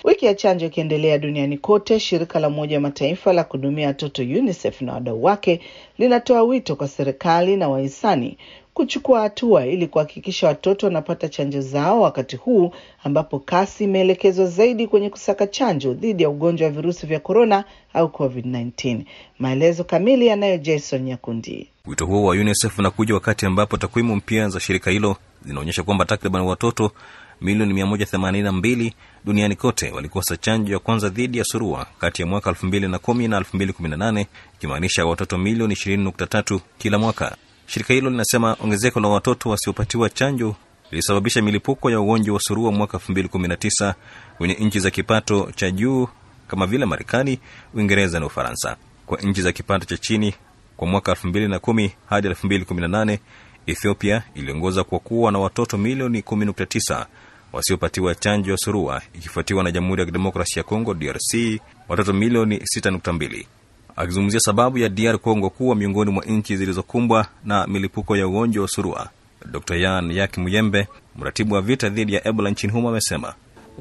Wiki ya chanjo ikiendelea duniani kote, shirika la Umoja wa Mataifa la kuhudumia watoto UNICEF na wadau wake linatoa wito kwa serikali na wahisani kuchukua hatua ili kuhakikisha watoto wanapata chanjo zao wakati huu ambapo kasi imeelekezwa zaidi kwenye kusaka chanjo dhidi ya ugonjwa wa virusi vya korona au COVID-19. Maelezo kamili yanayo Jason Nyakundi. Wito huo wa UNICEF unakuja wakati ambapo takwimu mpya za shirika hilo zinaonyesha kwamba takriban watoto milioni 182 duniani kote walikosa chanjo ya kwanza dhidi ya surua kati ya mwaka 2010 na 2018, ikimaanisha watoto milioni 20.3 kila mwaka. Shirika hilo linasema ongezeko la watoto wasiopatiwa chanjo lilisababisha milipuko ya ugonjwa wa surua mwaka 2019 kwenye nchi za kipato cha juu kama vile Marekani, Uingereza na Ufaransa. Kwa nchi za kipato cha chini, kwa mwaka 2010 hadi 2018, Ethiopia iliongoza kwa kuwa na watoto milioni 10.9 wasiopatiwa chanjo ya surua, ikifuatiwa na Jamhuri ya Kidemokrasia ya Kongo DRC watoto milioni 6.2. Akizungumzia sababu ya DR Congo kuwa miongoni mwa nchi zilizokumbwa na milipuko ya ugonjwa wa surua, Dr Yan Yak Muyembe, mratibu wa vita dhidi ya Ebola nchini humo, amesema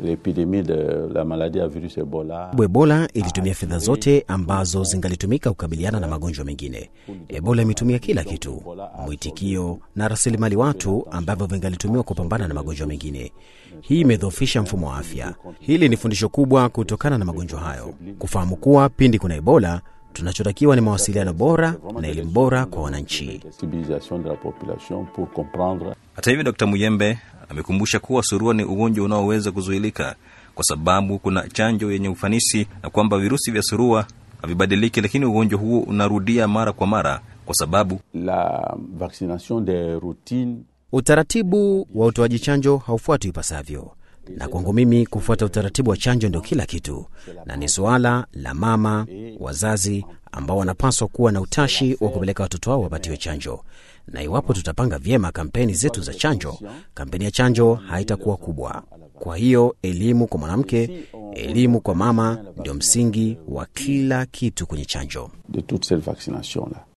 Ebola ilitumia fedha zote ambazo zingalitumika kukabiliana na magonjwa mengine. Ebola imetumia kila kitu, mwitikio na rasilimali watu ambavyo vingalitumiwa kupambana na magonjwa mengine. Hii imedhoofisha mfumo wa afya. Hili ni fundisho kubwa kutokana na magonjwa hayo, kufahamu kuwa pindi kuna Ebola tunachotakiwa ni mawasiliano bora na elimu bora kwa wananchi. Hata hivyo, Dkt Muyembe amekumbusha kuwa surua ni ugonjwa unaoweza kuzuilika kwa sababu kuna chanjo yenye ufanisi na kwamba virusi vya surua havibadiliki, lakini ugonjwa huo unarudia mara kwa mara kwa sababu la vaccination de routine, utaratibu wa utoaji chanjo haufuatwi ipasavyo na kwangu mimi kufuata utaratibu wa chanjo ndio kila kitu, na ni suala la mama, wazazi ambao wanapaswa kuwa na utashi wa kupeleka watoto wao wapatiwe chanjo. Na iwapo tutapanga vyema kampeni zetu za chanjo, kampeni ya chanjo haitakuwa kubwa. Kwa hiyo elimu kwa mwanamke, elimu kwa mama ndio msingi wa kila kitu kwenye chanjo. de toute cette vaccination là.